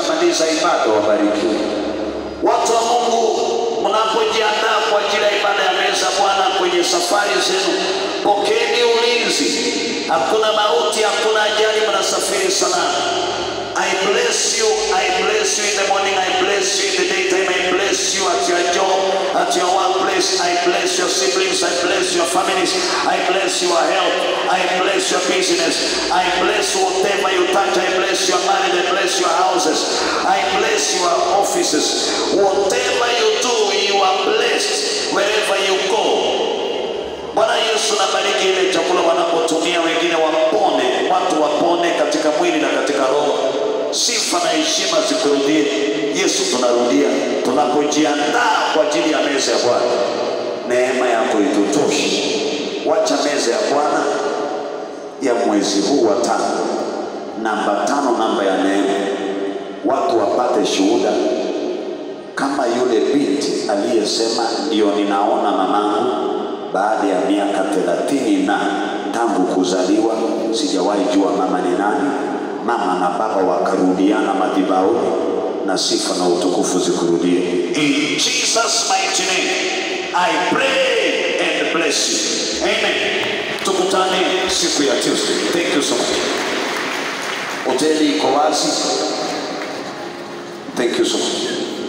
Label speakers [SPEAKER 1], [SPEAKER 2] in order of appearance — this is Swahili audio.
[SPEAKER 1] wakishamaliza ibada wabarikiwe. Watu wa Mungu, mnapojiandaa kwa ajili ya ibada ya meza ya Bwana kwenye safari zenu, pokeeni ulinzi. Hakuna mauti, hakuna ajali, mnasafiri salama. I bless you, I bless you in the morning, I bless you in the daytime, I bless you at your job, at your workplace, I bless your siblings, I bless your families, I bless your health, I bless your business, I bless whatever you touch, I bless your marriage, I bless your houses, I bless your offices. Whatever you do, you are blessed wherever you go. Bwana Yesu nabariki ile chakula wanapotumia wengine wapone, watu wapone katika mwili na katika roho. Sifa na heshima zikurudie. Yesu, tunarudia tunapojiandaa kwa ajili ya meza ya Bwana, neema yako itutoshe. Wacha meza ya Bwana ya mwezi huu wa tano, namba tano, namba ya neema, watu wapate shuhuda kama yule binti aliyesema ndio ninaona mamangu baada ya miaka thelathini na tangu kuzaliwa sijawahi jua mama ni nani. Mama na baba wakarudiana madhabahuni, na sifa na utukufu zikurudie. In Jesus mighty name I pray and bless you. Amen. Tukutane siku ya Tuesday. Thank you so much. Hoteli iko wazi. Thank you so much.